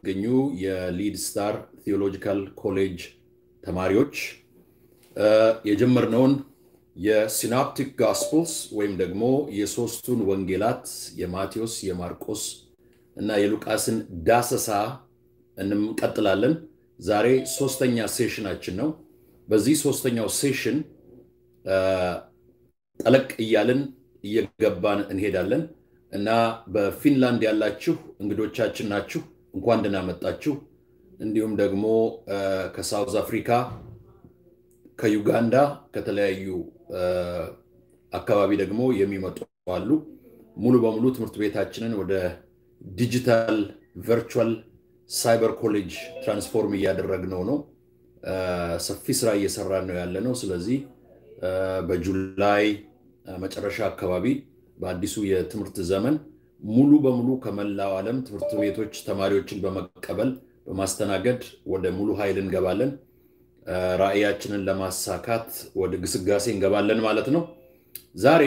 የምትገኙ የሊድ ስታር ቴዎሎጂካል ኮሌጅ ተማሪዎች የጀመርነውን የሲናፕቲክ ጋስፕልስ ወይም ደግሞ የሶስቱን ወንጌላት የማቴዎስ፣ የማርቆስ እና የሉቃስን ዳሰሳ እንቀጥላለን። ዛሬ ሶስተኛ ሴሽናችን ነው። በዚህ ሶስተኛው ሴሽን ጠለቅ እያልን እየገባን እንሄዳለን እና በፊንላንድ ያላችሁ እንግዶቻችን ናችሁ፣ እንኳን ደህና መጣችሁ። እንዲሁም ደግሞ ከሳውዝ አፍሪካ፣ ከዩጋንዳ፣ ከተለያዩ አካባቢ ደግሞ የሚመጡ አሉ። ሙሉ በሙሉ ትምህርት ቤታችንን ወደ ዲጂታል ቨርቹዋል ሳይበር ኮሌጅ ትራንስፎርም እያደረግነው ነው። ሰፊ ስራ እየሰራን ነው ያለ ነው። ስለዚህ በጁላይ መጨረሻ አካባቢ በአዲሱ የትምህርት ዘመን ሙሉ በሙሉ ከመላው ዓለም ትምህርት ቤቶች ተማሪዎችን በመቀበል በማስተናገድ ወደ ሙሉ ኃይል እንገባለን። ራዕያችንን ለማሳካት ወደ ግስጋሴ እንገባለን ማለት ነው። ዛሬ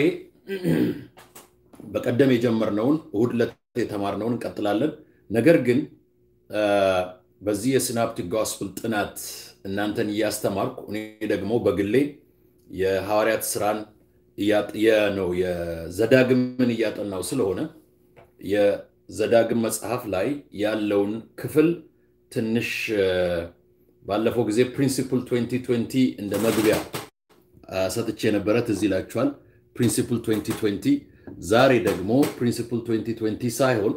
በቀደም የጀመርነውን እሁድ ዕለት የተማርነውን እንቀጥላለን። ነገር ግን በዚህ የሲናፕቲክ ጎስፕል ጥናት እናንተን እያስተማርኩ እኔ ደግሞ በግሌ የሐዋርያት ስራን ነው የዘዳግምን እያጠናው ስለሆነ የዘዳግም መጽሐፍ ላይ ያለውን ክፍል ትንሽ ባለፈው ጊዜ ፕሪንሲፕል 2020 እንደ መግቢያ ሰጥቼ የነበረ ትዝ ይላችኋል። ፕሪንሲፕል 2020 ዛሬ ደግሞ ፕሪንሲፕል 2020 ሳይሆን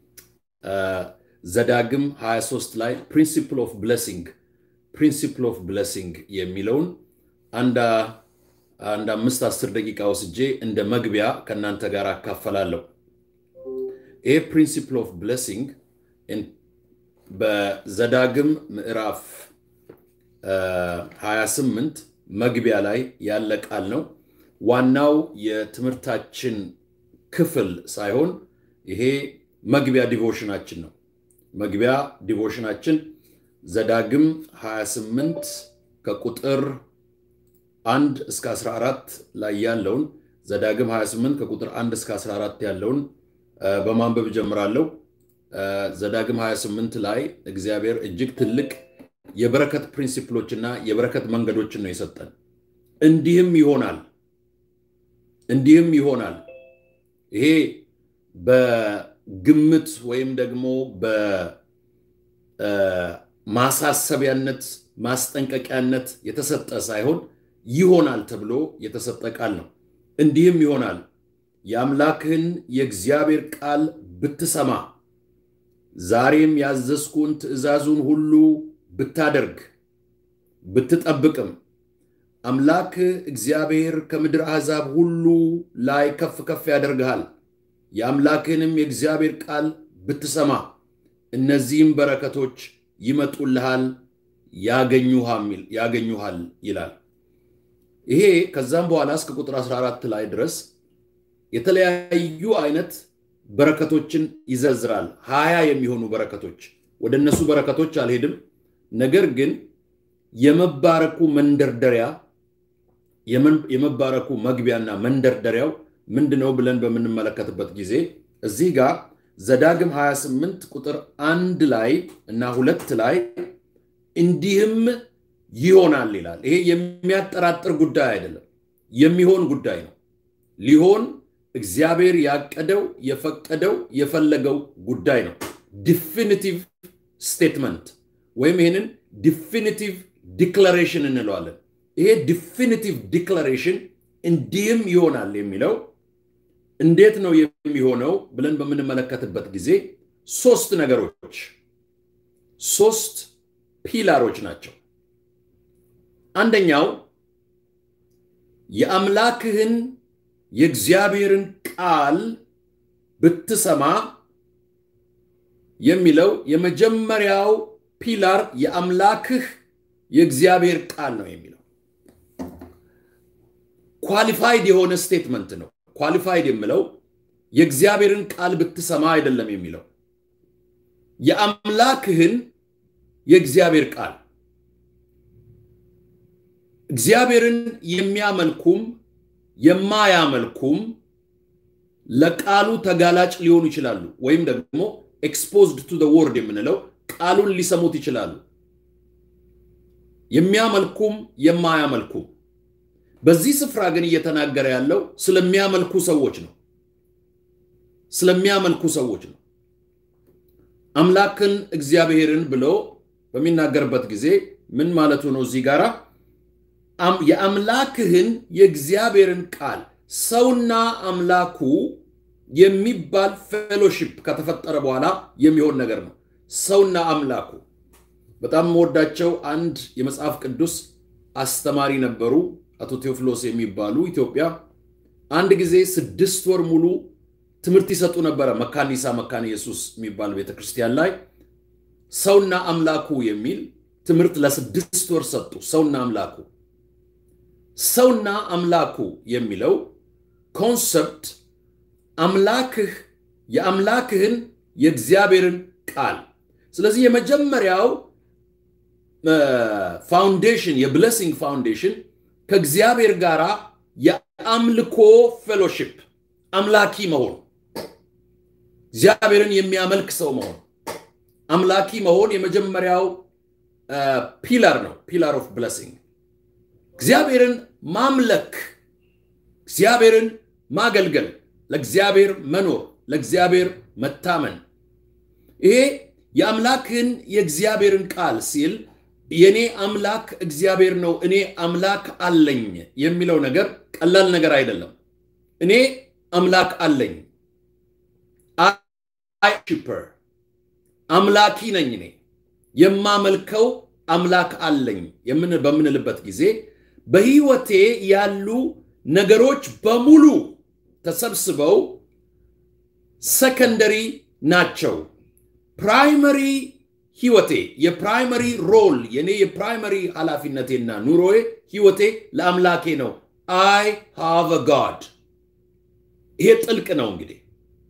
ዘዳግም 23 ላይ ፕሪንሲፕል ኦፍ ብለሲንግ ፕሪንሲፕል ኦፍ ብለሲንግ የሚለውን አንድ አንድ አምስት አስር ደቂቃ ወስጄ እንደ መግቢያ ከእናንተ ጋር አካፈላለሁ። ይህ ፕሪንሲፕል ኦፍ ብለሲንግ በዘዳግም ምዕራፍ 28 መግቢያ ላይ ያለ ቃል ነው። ዋናው የትምህርታችን ክፍል ሳይሆን ይሄ መግቢያ ዲቮሽናችን ነው። መግቢያ ዲቮሽናችን ዘዳግም 28 ከቁጥር አንድ እስከ 14 ላይ ያለውን ዘዳግም 28 ከቁጥር 1 እስከ 14 ያለውን በማንበብ ጀምራለሁ። ዘዳግም 28 ላይ እግዚአብሔር እጅግ ትልቅ የበረከት ፕሪንሲፕሎች እና የበረከት መንገዶችን ነው የሰጠን። እንዲህም ይሆናል እንዲህም ይሆናል። ይሄ በግምት ወይም ደግሞ በማሳሰቢያነት ማስጠንቀቂያነት የተሰጠ ሳይሆን ይሆናል ተብሎ የተሰጠ ቃል ነው። እንዲህም ይሆናል የአምላክህን የእግዚአብሔር ቃል ብትሰማ ዛሬም ያዘዝኩን ትእዛዙን ሁሉ ብታደርግ ብትጠብቅም አምላክህ እግዚአብሔር ከምድር አሕዛብ ሁሉ ላይ ከፍ ከፍ ያደርግሃል። የአምላክህንም የእግዚአብሔር ቃል ብትሰማ እነዚህም በረከቶች ይመጡልሃል፣ ያገኙሃል ይላል። ይሄ ከዛም በኋላ እስከ ቁጥር 14 ላይ ድረስ የተለያዩ አይነት በረከቶችን ይዘዝራል። ሀያ የሚሆኑ በረከቶች ወደ እነሱ በረከቶች አልሄድም። ነገር ግን የመባረኩ መንደርደሪያ የመባረኩ መግቢያና መንደርደሪያው ምንድነው ብለን በምንመለከትበት ጊዜ እዚህ ጋር ዘዳግም 28 ቁጥር አንድ ላይ እና ሁለት ላይ እንዲህም ይሆናል ይላል። ይሄ የሚያጠራጥር ጉዳይ አይደለም፣ የሚሆን ጉዳይ ነው። ሊሆን እግዚአብሔር ያቀደው የፈቀደው የፈለገው ጉዳይ ነው። ዲፊኒቲቭ ስቴትመንት ወይም ይህንን ዲፊኒቲቭ ዲክላሬሽን እንለዋለን። ይሄ ዲፊኒቲቭ ዲክላሬሽን እንዲህም ይሆናል የሚለው እንዴት ነው የሚሆነው ብለን በምንመለከትበት ጊዜ ሶስት ነገሮች ሶስት ፒላሮች ናቸው። አንደኛው የአምላክህን የእግዚአብሔርን ቃል ብትሰማ የሚለው የመጀመሪያው ፒላር የአምላክህ የእግዚአብሔር ቃል ነው የሚለው ኳሊፋይድ የሆነ ስቴትመንት ነው። ኳሊፋይድ የምለው የእግዚአብሔርን ቃል ብትሰማ አይደለም የሚለው የአምላክህን የእግዚአብሔር ቃል እግዚአብሔርን የሚያመልኩም የማያመልኩም ለቃሉ ተጋላጭ ሊሆኑ ይችላሉ። ወይም ደግሞ ኤክስፖዝድ ቱ ወርድ የምንለው ቃሉን ሊሰሙት ይችላሉ። የሚያመልኩም የማያመልኩም። በዚህ ስፍራ ግን እየተናገረ ያለው ስለሚያመልኩ ሰዎች ነው። ስለሚያመልኩ ሰዎች ነው። አምላክን እግዚአብሔርን ብሎ በሚናገርበት ጊዜ ምን ማለቱ ነው? እዚህ ጋር የአምላክህን የእግዚአብሔርን ቃል ሰውና አምላኩ የሚባል ፌሎሺፕ ከተፈጠረ በኋላ የሚሆን ነገር ነው። ሰውና አምላኩ በጣም የምወዳቸው አንድ የመጽሐፍ ቅዱስ አስተማሪ ነበሩ፣ አቶ ቴዎፍሎስ የሚባሉ ኢትዮጵያ። አንድ ጊዜ ስድስት ወር ሙሉ ትምህርት ይሰጡ ነበረ መካኒሳ መካነ ኢየሱስ የሚባል ቤተክርስቲያን ላይ ሰውና አምላኩ የሚል ትምህርት ለስድስት ወር ሰጡ። ሰውና አምላኩ ሰውና አምላኩ የሚለው ኮንሰፕት አምላክህ የአምላክህን የእግዚአብሔርን ቃል ስለዚህ የመጀመሪያው ፋውንዴሽን የብለሲንግ ፋውንዴሽን ከእግዚአብሔር ጋር የአምልኮ ፌሎሺፕ አምላኪ መሆን እግዚአብሔርን የሚያመልክ ሰው መሆን አምላኪ መሆን የመጀመሪያው ፒላር ነው። ፒላር ኦፍ ብለሲንግ እግዚአብሔርን ማምለክ፣ እግዚአብሔርን ማገልገል፣ ለእግዚአብሔር መኖር፣ ለእግዚአብሔር መታመን። ይሄ የአምላክን የእግዚአብሔርን ቃል ሲል የእኔ አምላክ እግዚአብሔር ነው፣ እኔ አምላክ አለኝ የሚለው ነገር ቀላል ነገር አይደለም። እኔ አምላክ አለኝ ሺፐር አምላኪ ነኝ እኔ የማመልከው አምላክ አለኝ በምንልበት ጊዜ በህይወቴ ያሉ ነገሮች በሙሉ ተሰብስበው ሰከንደሪ ናቸው። ፕራይመሪ ህይወቴ የፕራይመሪ ሮል የኔ የፕራይመሪ ኃላፊነቴና ኑሮዬ ህይወቴ ለአምላኬ ነው። አይ ሃቭ ጋድ። ይሄ ጥልቅ ነው እንግዲህ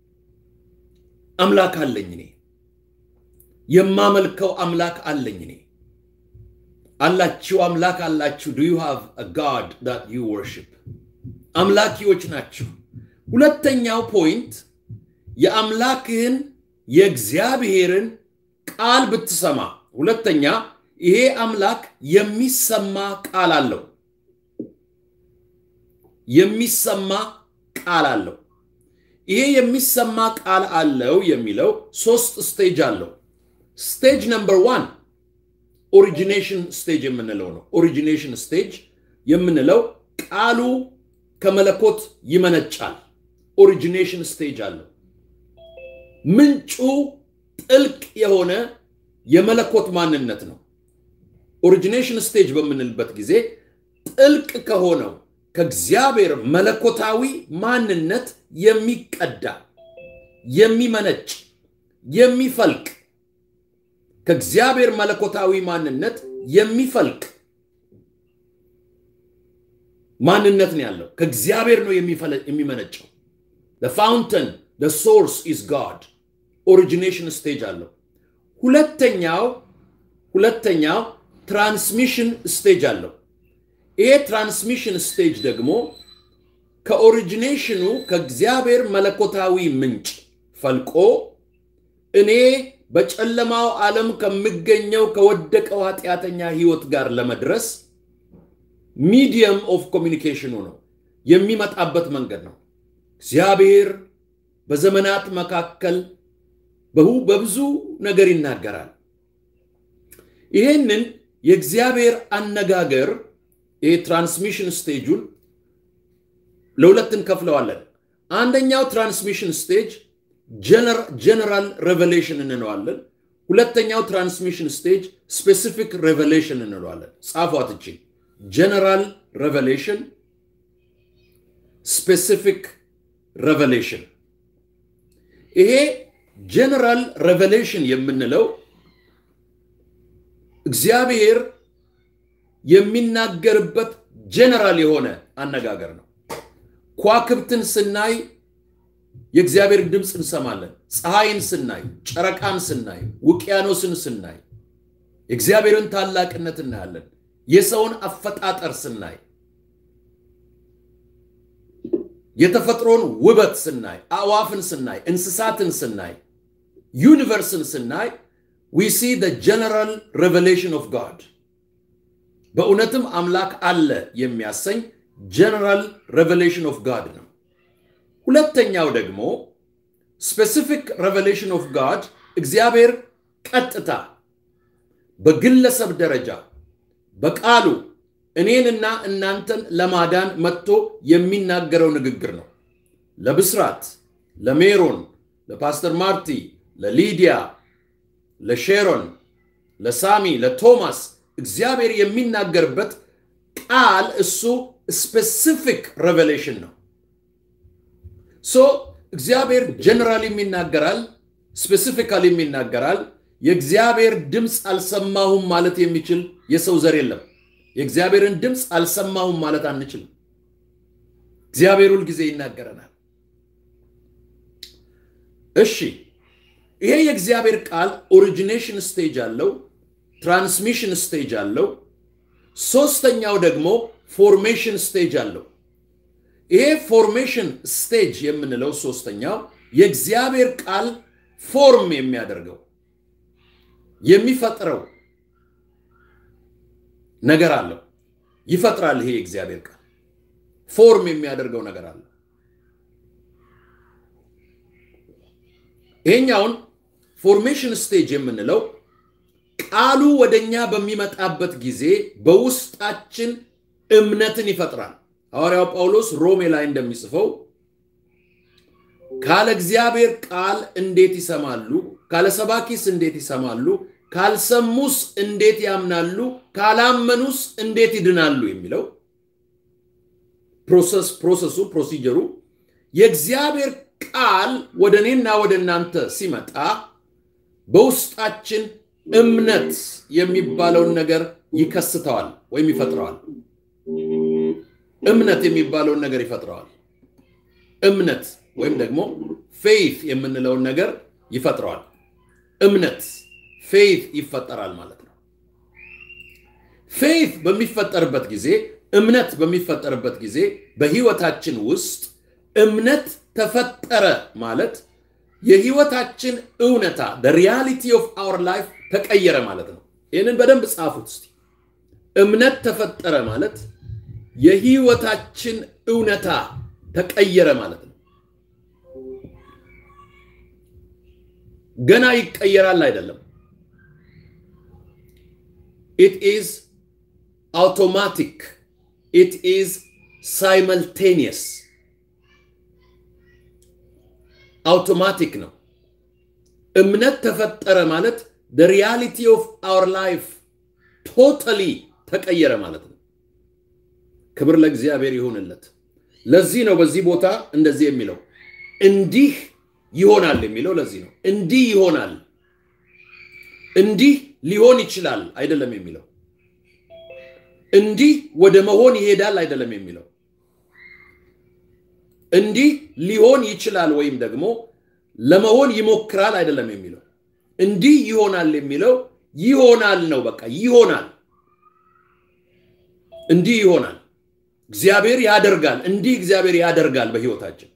አምላክ አለኝ እኔ የማመልከው አምላክ አለኝ እኔ አላችሁ አምላክ አላችሁ ዱ ዩ ሃቭ አ ጋድ ዳት ዩ ወርሺፕ አምላኪዎች ናችሁ ሁለተኛው ፖይንት የአምላክህን የእግዚአብሔርን ቃል ብትሰማ ሁለተኛ ይሄ አምላክ የሚሰማ ቃል አለው የሚሰማ ቃል አለው ይሄ የሚሰማ ቃል አለው የሚለው ሶስት ስቴጅ አለው ስቴጅ ነምበር ዋን ኦሪጂኔሽን ስቴጅ የምንለው ነው ኦሪጂኔሽን ስቴጅ የምንለው ቃሉ ከመለኮት ይመነጫል ኦሪጂኔሽን ስቴጅ አለው ምንጩ ጥልቅ የሆነ የመለኮት ማንነት ነው ኦሪጂኔሽን ስቴጅ በምንልበት ጊዜ ጥልቅ ከሆነው ከእግዚአብሔር መለኮታዊ ማንነት የሚቀዳ የሚመነጭ የሚፈልቅ ከእግዚአብሔር መለኮታዊ ማንነት የሚፈልቅ ማንነት ነው ያለው ከእግዚአብሔር ነው የሚመነጨው ፋውንተን ሶርስ ኢዝ ጋድ ኦሪጂኔሽን ስቴጅ አለው ሁለተኛው ሁለተኛው ትራንስሚሽን ስቴጅ አለው ይሄ ትራንስሚሽን ስቴጅ ደግሞ ከኦሪጂኔሽኑ ከእግዚአብሔር መለኮታዊ ምንጭ ፈልቆ እኔ በጨለማው ዓለም ከምገኘው ከወደቀው ኃጢአተኛ ህይወት ጋር ለመድረስ ሚዲየም ኦፍ ኮሚኒኬሽኑ ነው የሚመጣበት መንገድ ነው እግዚአብሔር በዘመናት መካከል በብዙ ነገር ይናገራል ይህንን የእግዚአብሔር አነጋገር ይሄ ትራንስሚሽን ስቴጁን ለሁለት እንከፍለዋለን አንደኛው ትራንስሚሽን ስቴጅ ጀነራል ሬቨሌሽን እንለዋለን ሁለተኛው ትራንስሚሽን ስቴጅ ስፔሲፊክ ሬቨሌሽን እንለዋለን ጻፏት እቺ ጀነራል ሬቨሌሽን ስፔሲፊክ ሬቨሌሽን ይሄ ጀነራል ሬቨሌሽን የምንለው እግዚአብሔር የሚናገርበት ጀነራል የሆነ አነጋገር ነው ኳክብትን ስናይ የእግዚአብሔር ድምፅ እንሰማለን ፀሐይን ስናይ ጨረቃን ስናይ ውቅያኖስን ስናይ የእግዚአብሔርን ታላቅነት እናያለን የሰውን አፈጣጠር ስናይ የተፈጥሮን ውበት ስናይ አእዋፍን ስናይ እንስሳትን ስናይ ዩኒቨርስን ስናይ ዊ ሲ ጀነራል ሬቨሌሽን ኦፍ ጋድ በእውነትም አምላክ አለ የሚያሰኝ ጀነራል ሬቨሌሽን ኦፍ ጋድ ነው። ሁለተኛው ደግሞ ስፔሲፊክ ሬቨሌሽን ኦፍ ጋድ እግዚአብሔር ቀጥታ በግለሰብ ደረጃ በቃሉ እኔንና እናንተን ለማዳን መጥቶ የሚናገረው ንግግር ነው። ለብስራት፣ ለሜሮን፣ ለፓስተር ማርቲ፣ ለሊዲያ፣ ለሼሮን፣ ለሳሚ፣ ለቶማስ እግዚአብሔር የሚናገርበት ቃል እሱ ስፔሲፊክ ሬቨሌሽን ነው። ሶ እግዚአብሔር ጀነራሊም ይናገራል፣ ስፔሲፊካሊም ይናገራል። የእግዚአብሔር ድምፅ አልሰማሁም ማለት የሚችል የሰው ዘር የለም። የእግዚአብሔርን ድምፅ አልሰማሁም ማለት አንችልም። እግዚአብሔር ሁል ጊዜ ይናገረናል። እሺ፣ ይሄ የእግዚአብሔር ቃል ኦሪጂኔሽን ስቴጅ አለው፣ ትራንስሚሽን ስቴጅ አለው። ሶስተኛው ደግሞ ፎርሜሽን ስቴጅ አለው። ይሄ ፎርሜሽን ስቴጅ የምንለው ሶስተኛው የእግዚአብሔር ቃል ፎርም የሚያደርገው የሚፈጥረው ነገር አለው። ይፈጥራል። ይሄ የእግዚአብሔር ቃል ፎርም የሚያደርገው ነገር አለው። ይሄኛውን ፎርሜሽን ስቴጅ የምንለው ቃሉ ወደኛ በሚመጣበት ጊዜ በውስጣችን እምነትን ይፈጥራል። ሐዋርያው ጳውሎስ ሮሜ ላይ እንደሚጽፈው ካለ እግዚአብሔር ቃል እንዴት ይሰማሉ? ካለ ሰባኪስ እንዴት ይሰማሉ? ካልሰሙስ እንዴት ያምናሉ? ካላመኑስ እንዴት ይድናሉ? የሚለው ፕሮሰስ ፕሮሰሱ ፕሮሲጀሩ የእግዚአብሔር ቃል ወደ እኔና ወደ እናንተ ሲመጣ በውስጣችን እምነት የሚባለውን ነገር ይከስተዋል ወይም ይፈጥረዋል። እምነት የሚባለውን ነገር ይፈጥረዋል። እምነት ወይም ደግሞ ፌይት የምንለውን ነገር ይፈጥረዋል። እምነት ፌይት ይፈጠራል ማለት ነው። ፌይት በሚፈጠርበት ጊዜ እምነት በሚፈጠርበት ጊዜ በህይወታችን ውስጥ እምነት ተፈጠረ ማለት የህይወታችን እውነታ ሪያሊቲ ኦፍ አወር ላይፍ ተቀየረ ማለት ነው። ይህንን በደንብ ጻፉት እስቲ። እምነት ተፈጠረ ማለት የህይወታችን እውነታ ተቀየረ ማለት ነው። ገና ይቀየራል አይደለም። ኢት ኢዝ አውቶማቲክ ኢት ኢዝ ሳይመልቴኒየስ አውቶማቲክ ነው። እምነት ተፈጠረ ማለት ሪያሊቲ ኦፍ አወር ላይፍ ቶታሊ ተቀየረ ማለት ነው። ክብር ለእግዚአብሔር ይሁንለት። ለዚህ ነው በዚህ ቦታ እንደዚህ የሚለው እንዲህ ይሆናል የሚለው ለዚህ ነው። እንዲህ ይሆናል፣ እንዲህ ሊሆን ይችላል አይደለም የሚለው እንዲህ ወደ መሆን ይሄዳል አይደለም የሚለው እንዲህ ሊሆን ይችላል ወይም ደግሞ ለመሆን ይሞክራል አይደለም የሚለው እንዲህ ይሆናል የሚለው ይሆናል ነው። በቃ ይሆናል፣ እንዲህ ይሆናል። እግዚአብሔር ያደርጋል፣ እንዲህ እግዚአብሔር ያደርጋል በህይወታችን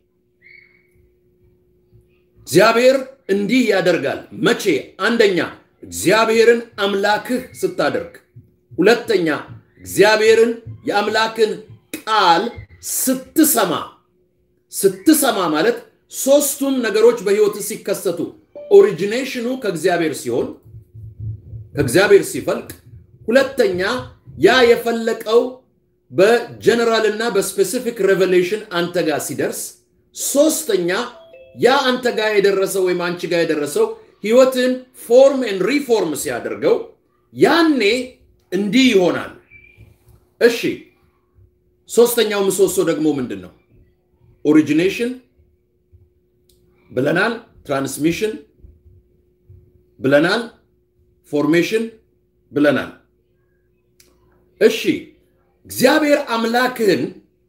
እግዚአብሔር እንዲህ ያደርጋል። መቼ? አንደኛ እግዚአብሔርን አምላክህ ስታደርግ፣ ሁለተኛ እግዚአብሔርን የአምላክን ቃል ስትሰማ። ስትሰማ ማለት ሶስቱም ነገሮች በህይወት ሲከሰቱ ኦሪጂኔሽኑ ከእግዚአብሔር ሲሆን ከእግዚአብሔር ሲፈልቅ፣ ሁለተኛ ያ የፈለቀው በጀነራል እና በስፔሲፊክ ሬቨሌሽን አንተ ጋር ሲደርስ፣ ሶስተኛ ያ አንተ ጋር የደረሰው ወይም አንቺ ጋር የደረሰው ህይወትን ፎርም ኤንድ ሪፎርም ሲያደርገው ያኔ እንዲህ ይሆናል። እሺ ሶስተኛው ምሰሶ ደግሞ ምንድን ነው? ኦሪጂኔሽን ብለናል፣ ትራንስሚሽን ብለናል፣ ፎርሜሽን ብለናል። እሺ እግዚአብሔር አምላክህን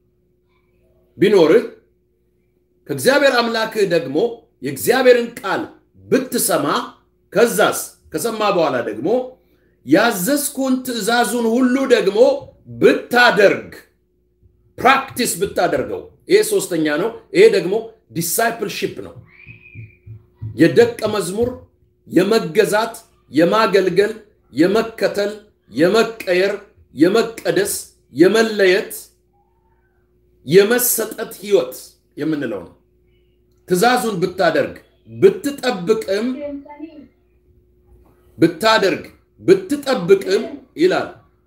ቢኖርህ ከእግዚአብሔር አምላክህ ደግሞ የእግዚአብሔርን ቃል ብትሰማ ከዛስ ከሰማ በኋላ ደግሞ ያዘዝኩን ትእዛዙን ሁሉ ደግሞ ብታደርግ ፕራክቲስ ብታደርገው ይሄ ሶስተኛ ነው። ይሄ ደግሞ ዲሳይፕልሺፕ ነው። የደቀ መዝሙር የመገዛት የማገልገል፣ የመከተል፣ የመቀየር፣ የመቀደስ፣ የመለየት፣ የመሰጠት ህይወት የምንለው ነው። ትእዛዙን ብታደርግ ብትጠብቅም ብታደርግ ብትጠብቅም ይላል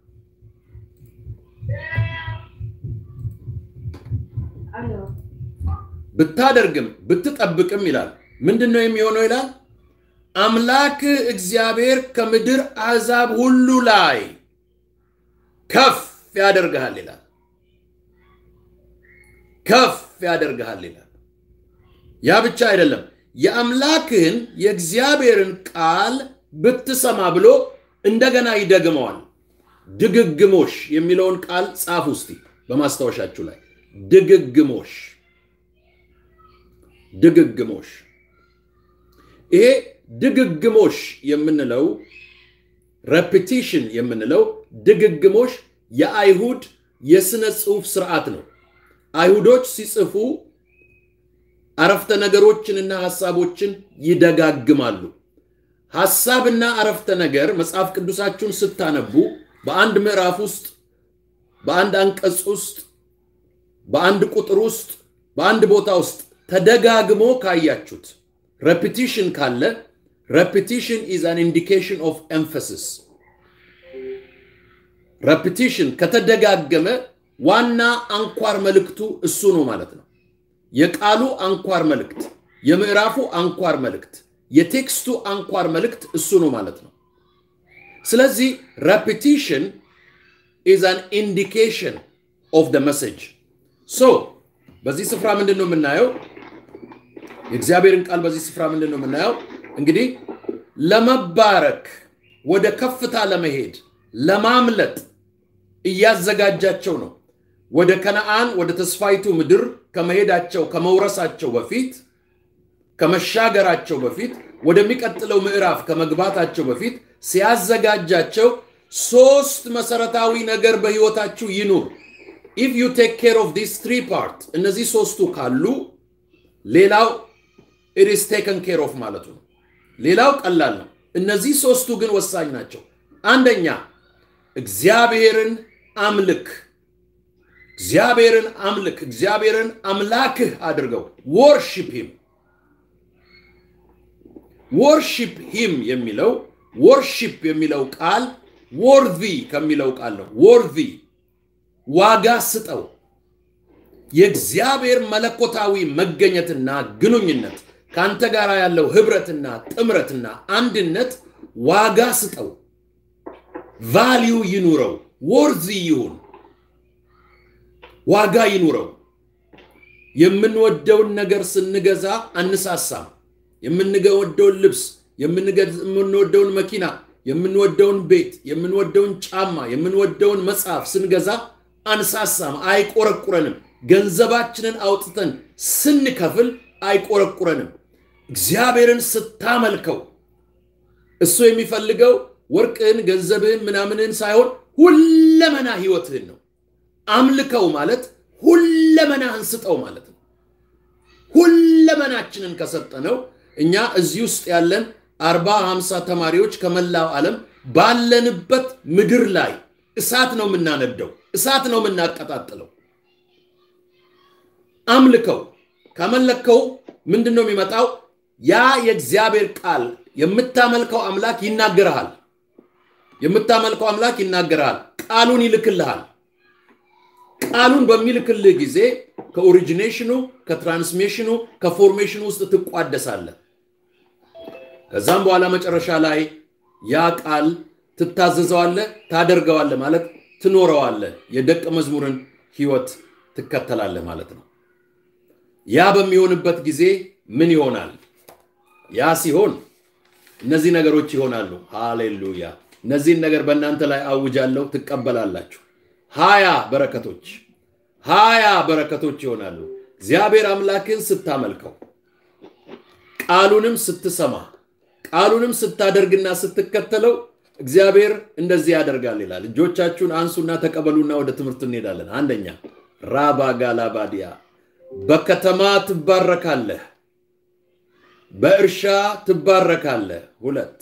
ብታደርግም ብትጠብቅም ይላል። ምንድን ነው የሚሆነው ይላል? አምላክ እግዚአብሔር ከምድር አሕዛብ ሁሉ ላይ ከፍ ያደርግሃል ይላል። ከፍ ያደርግሃል ይላል። ያ ብቻ አይደለም፣ የአምላክህን የእግዚአብሔርን ቃል ብትሰማ ብሎ እንደገና ይደግመዋል። ድግግሞሽ የሚለውን ቃል ጻፍ ውስጥ በማስታወሻችሁ ላይ ድግግሞሽ ድግግሞሽ ይሄ ድግግሞሽ የምንለው ሬፒቲሽን የምንለው ድግግሞሽ የአይሁድ የሥነ ጽሑፍ ስርዓት ነው። አይሁዶች ሲጽፉ አረፍተ ነገሮችንና ሐሳቦችን ይደጋግማሉ። ሐሳብና አረፍተ ነገር መጽሐፍ ቅዱሳችሁን ስታነቡ በአንድ ምዕራፍ ውስጥ፣ በአንድ አንቀጽ ውስጥ፣ በአንድ ቁጥር ውስጥ፣ በአንድ ቦታ ውስጥ ተደጋግሞ ካያችሁት ሬፒቲሽን ካለ ሬፒቲሽን ኢዝ አን ኢንዲኬሽን ኦፍ ኤምፈሲስ። ሬፒቲሽን ከተደጋገመ ዋና አንኳር መልእክቱ እሱ ነው ማለት ነው። የቃሉ አንኳር መልእክት፣ የምዕራፉ አንኳር መልእክት፣ የቴክስቱ አንኳር መልእክት እሱ ነው ማለት ነው። ስለዚህ ሬፒቲሽን ኢዝ አን ኢንዲኬሽን ኦፍ ደ መሴጅ ሶ በዚህ ስፍራ ምንድን ነው የምናየው? የእግዚአብሔርን ቃል በዚህ ስፍራ ምንድን ነው የምናየው? እንግዲህ ለመባረክ ወደ ከፍታ ለመሄድ ለማምለጥ እያዘጋጃቸው ነው። ወደ ከነአን ወደ ተስፋይቱ ምድር ከመሄዳቸው ከመውረሳቸው በፊት ከመሻገራቸው በፊት ወደሚቀጥለው ምዕራፍ ከመግባታቸው በፊት ሲያዘጋጃቸው ሶስት መሰረታዊ ነገር በህይወታችሁ ይኑር። ኢፍ ዩ ቴክ ኬር ኦፍ ዲስ ትሪ ፓርት እነዚህ ሶስቱ ካሉ ሌላው ኢት ኢዝ ቴከን ኬር ኦፍ ማለቱ ነው። ሌላው ቀላል ነው። እነዚህ ሶስቱ ግን ወሳኝ ናቸው። አንደኛ እግዚአብሔርን አምልክ። እግዚአብሔርን አምልክ። እግዚአብሔርን አምላክህ አድርገው። ወርሺፕ ሂም ወርሺፕ ሂም የሚለው ወርሺፕ የሚለው ቃል ወርዚ ከሚለው ቃል ነው። ወርዚ ዋጋ ስጠው። የእግዚአብሔር መለኮታዊ መገኘትና ግንኙነት ከአንተ ጋር ያለው ህብረትና ጥምረትና አንድነት ዋጋ ስጠው። ቫሊዩ ይኑረው። ወርዚ ይሁን፣ ዋጋ ይኑረው። የምንወደውን ነገር ስንገዛ አንሳሳም። የምንወደውን ልብስ፣ የምንወደውን መኪና፣ የምንወደውን ቤት፣ የምንወደውን ጫማ፣ የምንወደውን መጽሐፍ ስንገዛ አንሳሳም፣ አይቆረቁረንም። ገንዘባችንን አውጥተን ስንከፍል አይቆረቁረንም። እግዚአብሔርን ስታመልከው እሱ የሚፈልገው ወርቅህን፣ ገንዘብህን፣ ምናምንህን ሳይሆን ሁለመና ህይወትህን ነው። አምልከው ማለት ሁለመናህን ስጠው ማለት ነው። ሁለመናችንን ከሰጠነው እኛ እዚህ ውስጥ ያለን አርባ ሃምሳ ተማሪዎች ከመላው ዓለም ባለንበት ምድር ላይ እሳት ነው የምናነደው፣ እሳት ነው የምናቀጣጥለው። አምልከው። ከመለከው ምንድን ነው የሚመጣው? ያ የእግዚአብሔር ቃል የምታመልከው አምላክ ይናገርሃል። የምታመልከው አምላክ ይናገርሃል። ቃሉን ይልክልሃል። ቃሉን በሚልክልህ ጊዜ ከኦሪጂኔሽኑ፣ ከትራንስሜሽኑ፣ ከፎርሜሽኑ ውስጥ ትቋደሳለህ። ከዛም በኋላ መጨረሻ ላይ ያ ቃል ትታዘዘዋለህ፣ ታደርገዋለህ ማለት ትኖረዋለህ። የደቀ መዝሙርን ህይወት ትከተላለህ ማለት ነው። ያ በሚሆንበት ጊዜ ምን ይሆናል? ያ ሲሆን እነዚህ ነገሮች ይሆናሉ። ሃሌሉያ! እነዚህን ነገር በእናንተ ላይ አውጃለሁ፣ ትቀበላላችሁ። ሀያ በረከቶች ሀያ በረከቶች ይሆናሉ። እግዚአብሔር አምላክን ስታመልከው፣ ቃሉንም ስትሰማ፣ ቃሉንም ስታደርግና ስትከተለው እግዚአብሔር እንደዚህ ያደርጋል ይላል። እጆቻችሁን አንሱና ተቀበሉና ወደ ትምህርት እንሄዳለን። አንደኛ ራባ ጋላባዲያ በከተማ ትባረካለህ፣ በእርሻ ትባረካለህ። ሁለት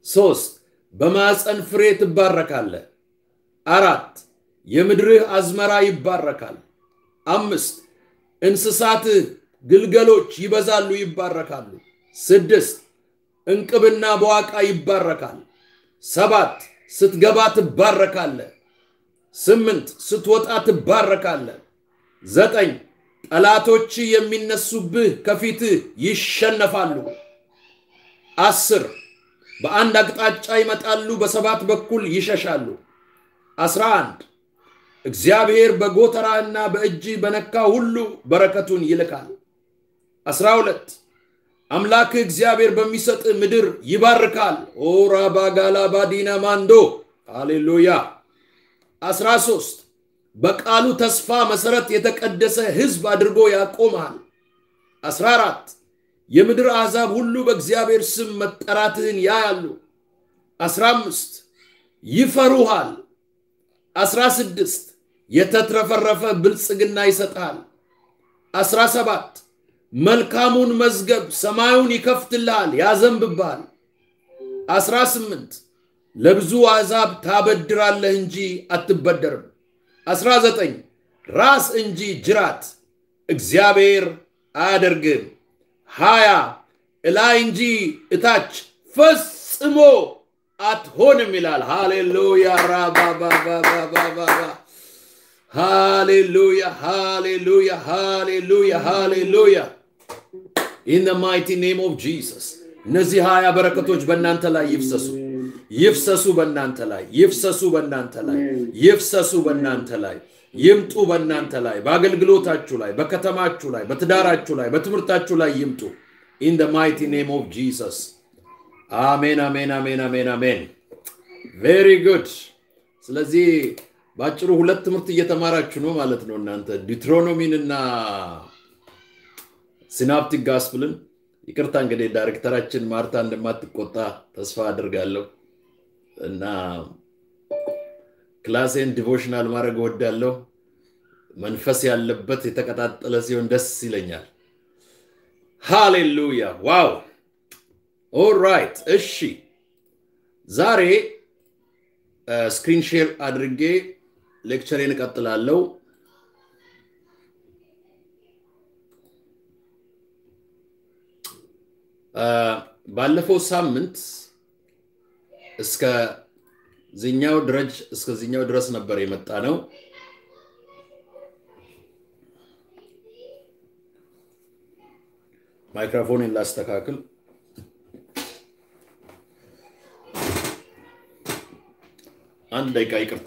ሶስት በማፀን ፍሬ ትባረካለህ። አራት የምድርህ አዝመራ ይባረካል። አምስት እንስሳትህ ግልገሎች ይበዛሉ ይባረካሉ። ስድስት እንቅብና በዋቃ ይባረካል። ሰባት ስትገባ ትባረካለህ። ስምንት ስትወጣ ትባረካለህ። ዘጠኝ ጠላቶች የሚነሱብህ ከፊትህ ይሸነፋሉ። አስር በአንድ አቅጣጫ ይመጣሉ፣ በሰባት በኩል ይሸሻሉ። አስራ አንድ እግዚአብሔር በጎተራህና በእጅ በነካ ሁሉ በረከቱን ይልካል። አስራ ሁለት አምላክህ እግዚአብሔር በሚሰጥ ምድር ይባርካል። ኦራ ባጋላ ባዲና ማንዶ ሃሌሉያ። አስራ ሶስት በቃሉ ተስፋ መሰረት የተቀደሰ ሕዝብ አድርጎ ያቆምሃል። አስራ አራት የምድር አሕዛብ ሁሉ በእግዚአብሔር ስም መጠራትህን ያያሉ። አስራ አምስት ይፈሩሃል። አስራ ስድስት የተትረፈረፈ ብልጽግና ይሰጥሃል። አስራ ሰባት መልካሙን መዝገብ ሰማዩን ይከፍትልሃል፣ ያዘንብብሃል። አስራ ስምንት ለብዙ አሕዛብ ታበድራለህ እንጂ አትበደርም። አስራ ዘጠኝ ራስ እንጂ ጅራት እግዚአብሔር አያደርግም። ሀያ እላይ እንጂ እታች ፈጽሞ አትሆንም ይላል። ሃሌሉያ ራባባባባባባ ሃሌሉያ ሃሌሉያ ሃሌሉያ ሃሌሉያ ኢን ዘ ማይቲ ኔም ኦፍ ጂሰስ። እነዚህ ሀያ በረከቶች በእናንተ ላይ ይፍሰሱ ይፍሰሱ በእናንተ ላይ ይፍሰሱ በእናንተ ላይ ይፍሰሱ በእናንተ ላይ ይምጡ በእናንተ ላይ በአገልግሎታችሁ ላይ በከተማችሁ ላይ በትዳራችሁ ላይ በትምህርታችሁ ላይ ይምጡ ኢን ደ ማይቲ ኔም ኦፍ ጂሰስ አሜን አሜን አሜን አሜን አሜን ቬሪ ጉድ ስለዚህ በአጭሩ ሁለት ትምህርት እየተማራችሁ ነው ማለት ነው እናንተ ዲትሮኖሚን እና ሲናፕቲክ ጋስፕልን ይቅርታ እንግዲህ ዳይሬክተራችን ማርታ እንደማትቆጣ ተስፋ አድርጋለሁ እና ክላሴን ዲቮሽናል ማድረግ እወዳለሁ መንፈስ ያለበት የተቀጣጠለ ሲሆን ደስ ይለኛል ሃሌሉያ ዋው ኦራይት እሺ ዛሬ ስክሪን ሼር አድርጌ ሌክቸሬን እቀጥላለሁ ባለፈው ሳምንት እስከ ዚኛው ድረጅ እስከዚኛው ድረስ ነበር የመጣ ነው ማይክሮፎንን ላስተካክል አንድ ደቂቃ ይቅርታ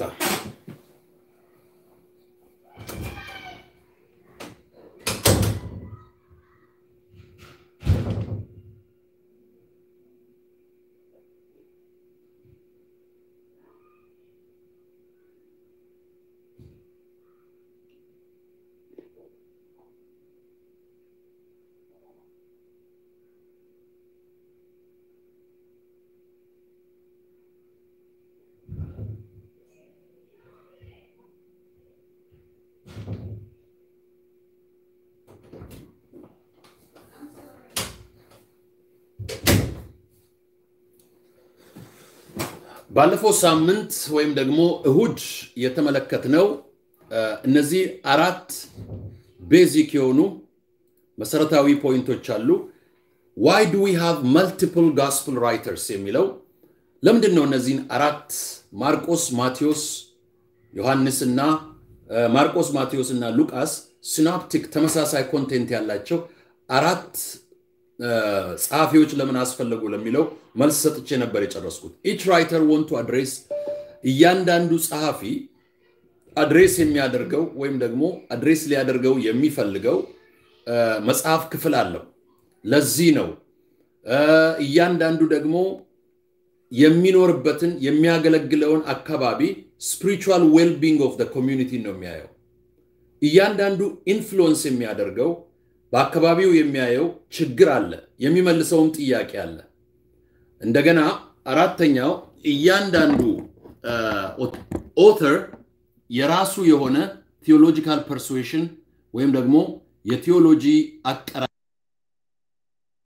ባለፈው ሳምንት ወይም ደግሞ እሁድ የተመለከትነው እነዚህ አራት ቤዚክ የሆኑ መሰረታዊ ፖይንቶች አሉ። ዋይ ዱ ዊ ሃቭ መልቲፕል ጋስፕል ራይተርስ የሚለው ለምንድን ነው እነዚህን አራት ማርቆስ፣ ማቴዎስ፣ ዮሐንስ እና ማርቆስ፣ ማቴዎስ እና ሉቃስ ሲናፕቲክ ተመሳሳይ ኮንቴንት ያላቸው አራት ጸሐፊዎች ለምን አስፈለጉ ለሚለው መልስ ሰጥቼ ነበር የጨረስኩት። ኢች ራይተር ወንቱ አድሬስ እያንዳንዱ ጸሐፊ አድሬስ የሚያደርገው ወይም ደግሞ አድሬስ ሊያደርገው የሚፈልገው መጽሐፍ ክፍል አለው። ለዚህ ነው እያንዳንዱ ደግሞ የሚኖርበትን የሚያገለግለውን አካባቢ ስፒሪቹዋል ዌልቢንግ ኦፍ ኮሚዩኒቲ ነው የሚያየው። እያንዳንዱ ኢንፍሉወንስ የሚያደርገው በአካባቢው የሚያየው ችግር አለ፣ የሚመልሰውም ጥያቄ አለ። እንደገና አራተኛው እያንዳንዱ ኦተር የራሱ የሆነ ቴዎሎጂካል ፐርሱዌሽን ወይም ደግሞ የቴዎሎጂ አቀራ